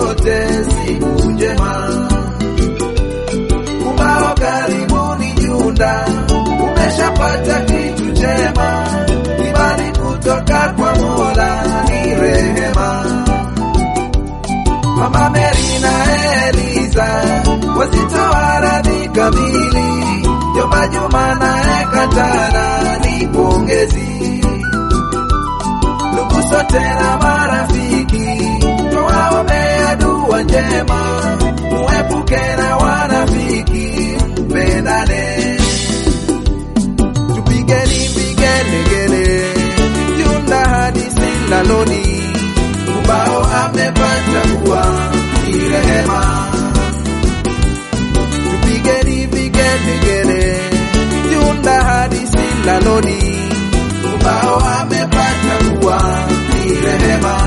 sote siku njema. Ubao karibuni Junda, umeshapata kitu chema, imani kutoka kwa Mola ni rehema. Mama Mary na Eliza wasitoa radhi kamili, Jomba Juma na Ekatana ni pongezi. Ndugu sote na marafiki, twawaombea dua njema, muepuke na wanafiki, mpendane. Tupigeni vigelegele, Junda hadi Silaloni, ubao amepata kuwa ni rehema. Tupigeni vigelegele, Junda hadi Silaloni, ubao amepata kuwa ni rehema.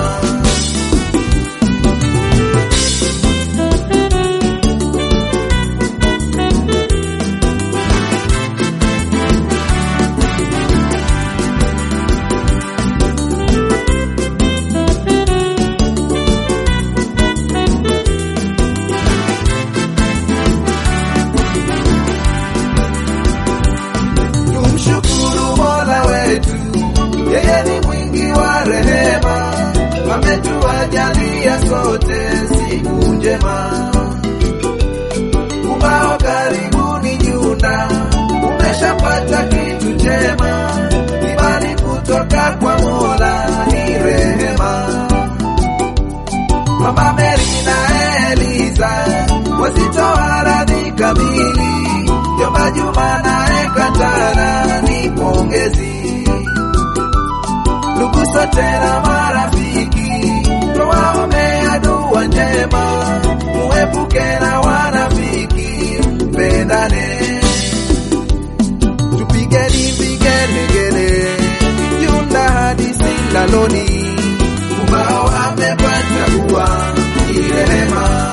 Tumshukuru Mola wetu, yeye ni mwingi wa rehema, ametuajalia sote siku njema. Ubao karibuni Junda, umeshapata kitu chema, imani kutoka kwa Mola ni rehema. Mama Mary na Eliza wasitoa radhi kamili, Jomba Juma na Ekatana ni pongezi. Ndugu sote na marafiki, twawaombea dua njema, muepuke na wanafiki, mpendane. Tupigeni vigelegele, Junda hadi Silaloni, ubao amepata kuwa ni rehema.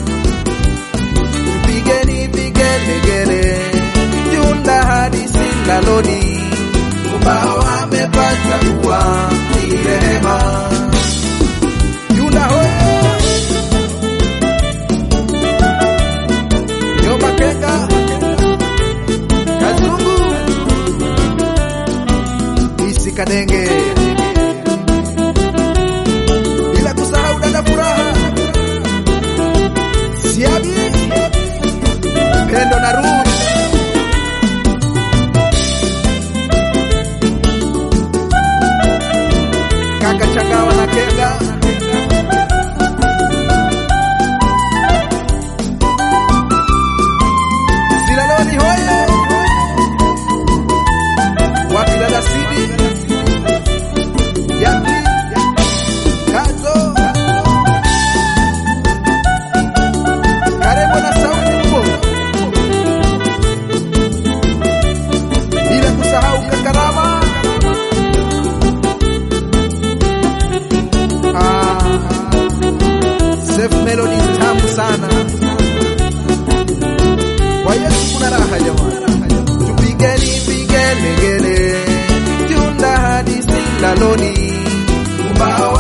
Tupigeni vigelegele, Junda hadi Silaloni, ubao amepata kuwa ni rehema. Junda hoye! Jomba Kenga, Kazungu, Isi Kadenge, bila kusahau dada Furaha, Siabi, Pendo na Ruth, kaka Changawa na Kenga, Silaloni hoye, wapi dada Sidi, Yakli, Kazo, Karebo na Sauti Mbo, bila kusahau Kakarama, ah, Safe Melody tamu sana. Kwa Yesu kuna raha jamani, tupigeni vigelegele, Junda hadi Silaloni, ubao